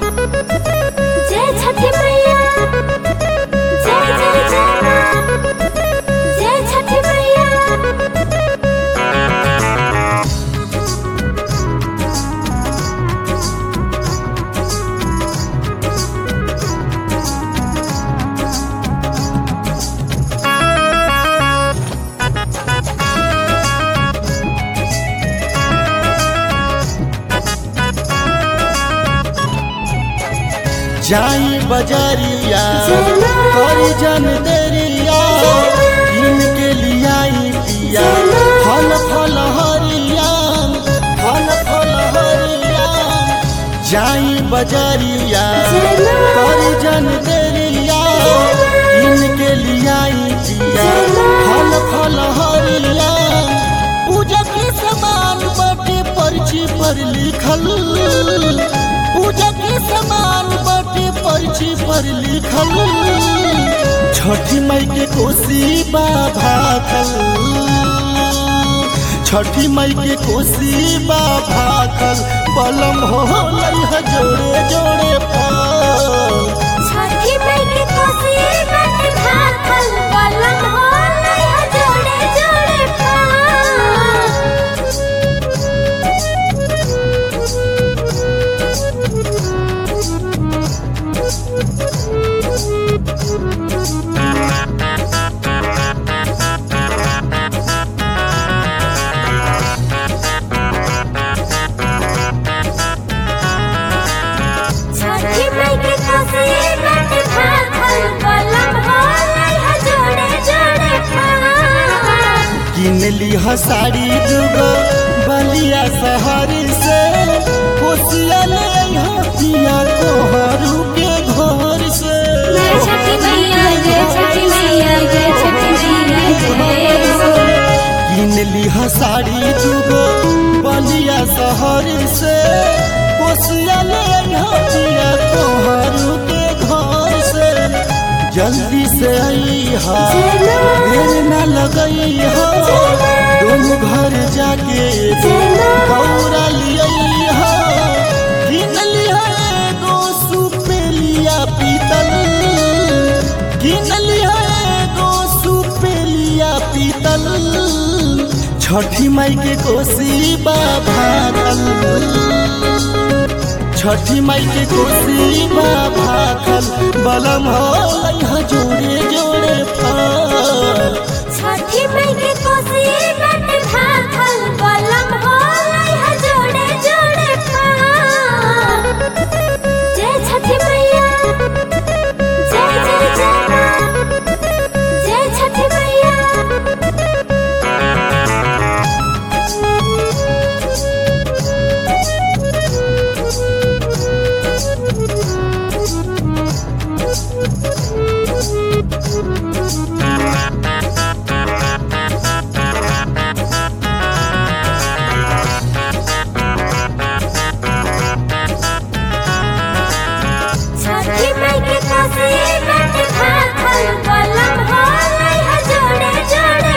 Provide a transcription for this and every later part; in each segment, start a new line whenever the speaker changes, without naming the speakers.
जय छठी मैया जय जय जय माँ जय छठी मैया
जाई बजरिया
चलो।
करी जन देरिया इनके लियाई पिया
चलो।
फल फल हरिया फल फल हरिया जाई बजरिया
चलो।
करी जन देरिया इनके लियाई पिया
चलो।
फल फल हरिया पूजा के समान बाटे पर्ची पर लिखल पूजा के समान बाटे पर्ची पर लिखल छठी मई के कोसी बाबा खल छठी मई के कोसी बाबा खल बलम हो लइह जोड़े जोड़े फल
छठी मई के कोसी बट भाखल कलम हो लइहा जोड़े जोड़े छठी मई के कोसी बट भाखल कलम हो लइहा जोड़े जोड़े
किन लिह साड़ी दुगो बलिया शहर से कोसिया ले अइहा पिया तोहरू के घर से
जय छठी मैया जय छठी मैया जय छठी मैया जय
किन लिह साड़ी दुगो बलिया शहर से कोसिया ले अइहा पिया तोहरू के घर से जल्दी से अइहा
चलो।
देर न लगइहा दोनों घर जाके
चलो।
गौरा लिया किन लिया एगो सुपेलिया पीतल किन लिया एगो सुपेलिया पीतल छठी माई के कोसी बाभातल छठी माई के कोसी बाभातल बलम हो लइहा जोड़े जोड़े फल
छठी मई के कोसी बट भाखल कलम हो लइहा जोड़े जोड़े जय छठी मैया जय जय जय माँ जय छठी मैया छठी मई के कोसी बट भाखल कलम हो लइहा जोड़े जोड़े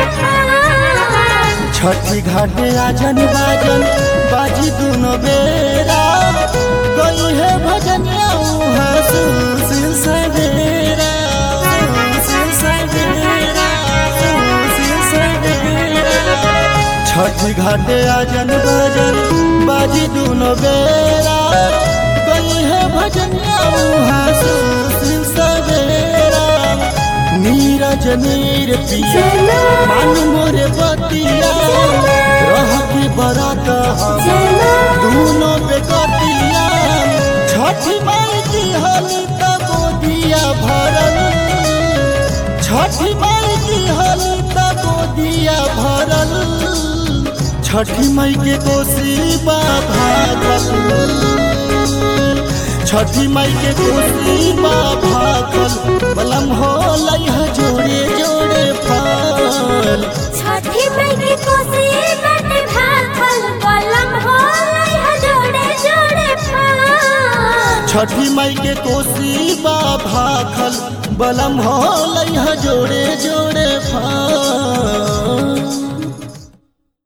छठी घाटे आजन बाजन बाजी दुनो बेरा गई है भजनिया उहाँ सुसिल सवेरा सुसिल सवेरा सुसिल सवेरा छठी घाटे आजन बाजन बाजी दुनो बेरा गई है भजनिया उहाँ सुसिल सवेरा नीरज नीर पिया
चलो।
मान मोरे बतिया रह के बरात हम दोनों बेकतिया छठी माई की हली तब दिया भरल छठी माई की हली तब दिया भरल छठी माई के कोसी भागल छठी माई के कोसी भागल बलम हो लइहा जोड़े जोड़े फल
छठी मई के कोसी बट भाखल कलम हो लइहा जोड़े जोड़े
छठी माई के कोसी बा भाखल बलम हो लइहा जोड़े जोड़े फल